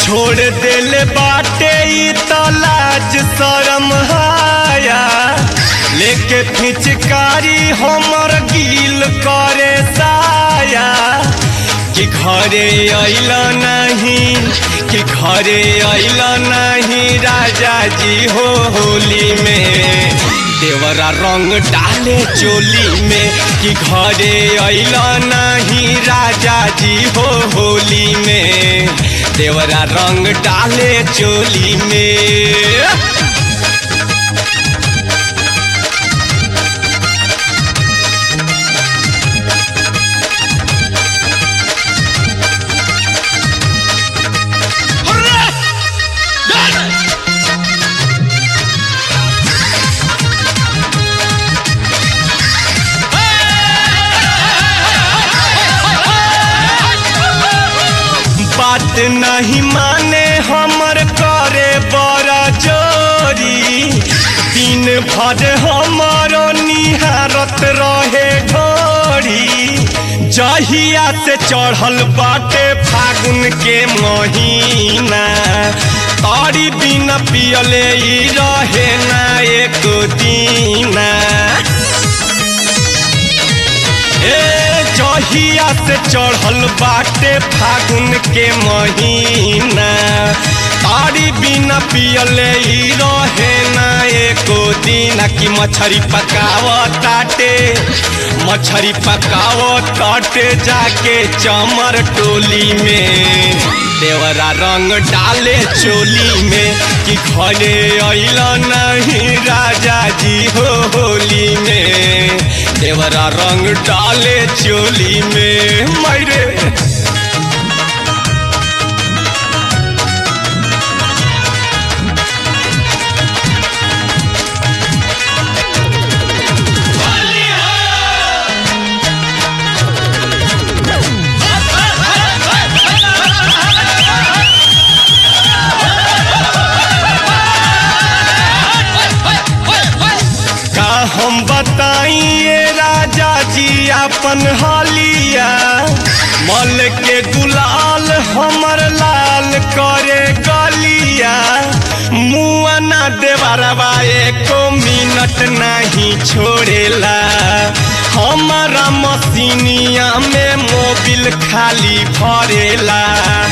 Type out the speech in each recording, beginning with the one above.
छोड़ दिल बाटे ई त लाज शरम हाया लेके फिचकारी हमर गील करे साया कि घरे अइल नहीं कि घरे अइल नहीं राजा जी हो होली में देवरा रंग डाले चोली में कि घरे अइल नहीं राजा जी हो होली में देवरा रंग डाले चोली में बात नहीं माने हमर करे बड़ा जोरी दिन भर हमर निहारत रहे ढोरी जहिया से चढ़ल बाटे फागुन के महीना तारी बिना पियले ई रहे ना एक दीना ए जहिया से चढ़ल बाटे फागुन के महीना तारी बिना पियले ई रहे ना एको दिन कि मछरी पकाव ताटे मछरी पकाव ताटे जाके चमर टोली में देवरा रंग डाले चोली में कि घरे अइल नहीं राजा जी हो होली में देवरा रंग डाले चोली में मैरे का हम बताइए राजा जी अपन हालिया मल के गुलाल हमर लाल करे गलिया मुआ ना देवरवा एको मिनट नहीं छोड़ेला हमारा मसीनिया में मोबिल खाली भरेला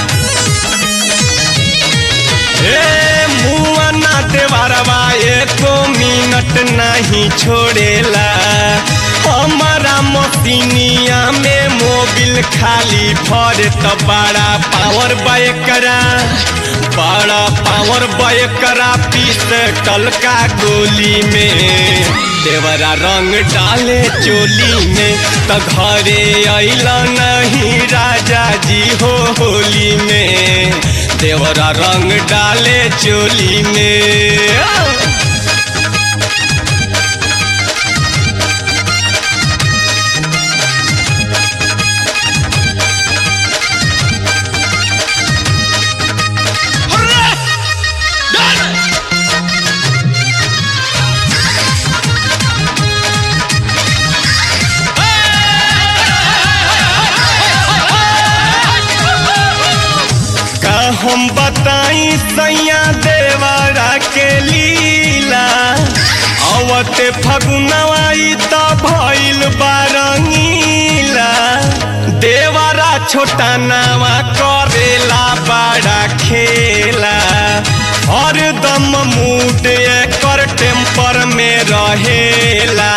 ए मुआ ना देवरवा एको मिनट नहीं छोड़ेला हमारा मसीनिया में मोबिल खाली भर तो बड़ा पावर बैकरा बड़ा पावर बैकरा पीस टलका गोली में देवरा रंग डाले चोली में तो घरे अइल नहीं राजा जी हो होली में देवरा रंग डाले चोली में का हम बताई सैया देवरा के लीला अवते फगुनवाई त भइल बारंगीला देवरा छोटा नावा करेला बड़ा खेला हरदम मूड एकर टेम्पर में रहेला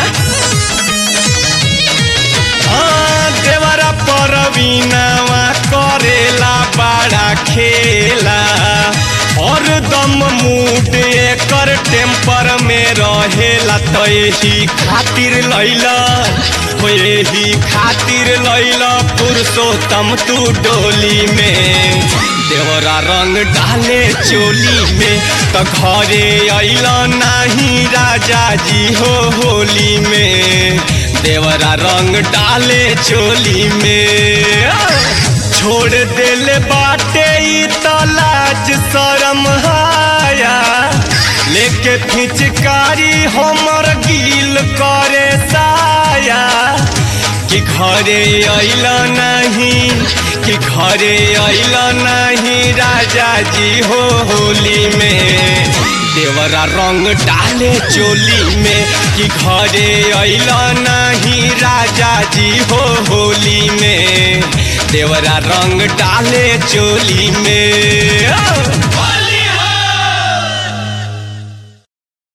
हाँ, देवरा परवीनावा करेला बड़ा खेला और दम मूड एकर टेम्पर में रहेला तो यही खातिर लैला हो यही खातिर लैला पुरुषोत्तम तू डोली में देवरा रंग डाले चोली में तो घरे अइल नाही राजा जी हो होली में देवरा रंग डाले चोली में छोड़ दिल बाटे ई त लाज शरम हाया लेके फिचकारी हमर गील करे साया कि घरे अइल नहीं कि घरे अइल नहीं राजा जी हो होली में देवरा रंग डाले चोली में कि घरे अइल नहीं राजा जी हो होली में देवरा रंग डाले चोली में